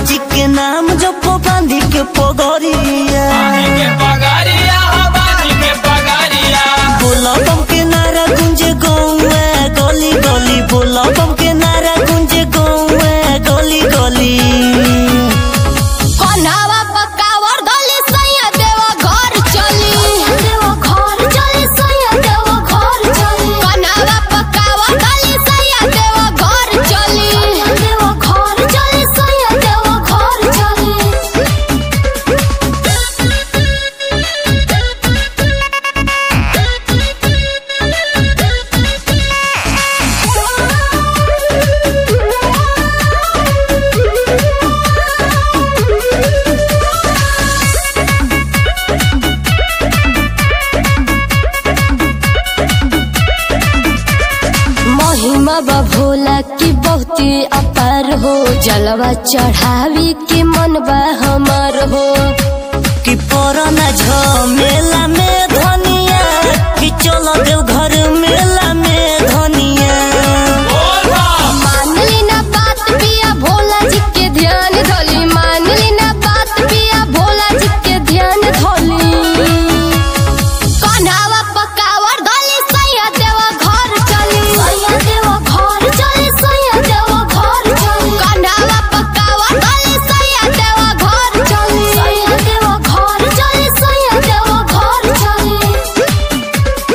जी के नाम जप बांधी के पगड़िया के पगारिया हो बाजी के पगारिया बोला बम के नारा गुंजे गौए गली गली बोला बम के नारा गुंजे गौए गली गली कन्हावा पकावर धली सैया देवा घर चली देवा घर चली सैया देवा घर चली कन्हावा पकावर धली सैया देवा घर चली देवा घर चली सैया देवा घर चली महिमा बा भोला की बहुती अपार हो जलवा चढ़ावी के मन बा हमार हो कि पुराना झमेला में धनिया कि चलो देव घर मेला में धनिया बोल बा मानली ना बात पिया भोला जी के ध्यान धोली मानली ना बात पिया भोला जी के ध्यान धोली कन्हावा पकावर धोली सैया देवा घर चली सैया देवा घर चली सैया देवा घर चली कन्हावा पकावर धोली सैया देवा घर चली सैया देवा घर चली सैया देवा घर चली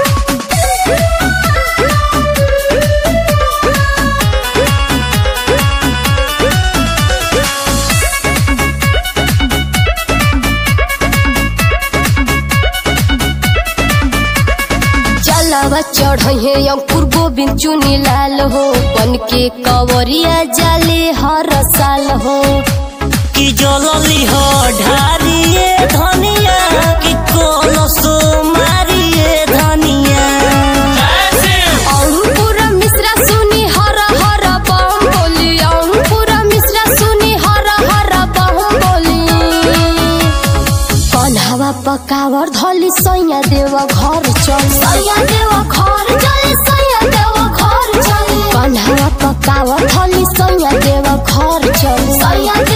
जलवा चढ़े अंकुर गोविंद चुनी लाल हो बन के कवरिया जाले हर साल हो कि जलली हो ढारिए धनिया कि कोलसो मारिए धनिया ऐसे अंकुर मिश्रा सुनी हर हर बम बोली अंकुर मिश्रा सुनी हर हर बम बोली कन्हावा पकावर धली सैया देवा घर चल सैया देवा घर चली सैया देवा घर चली कन्हावा पकावर धली सैया देवा घर चल सैया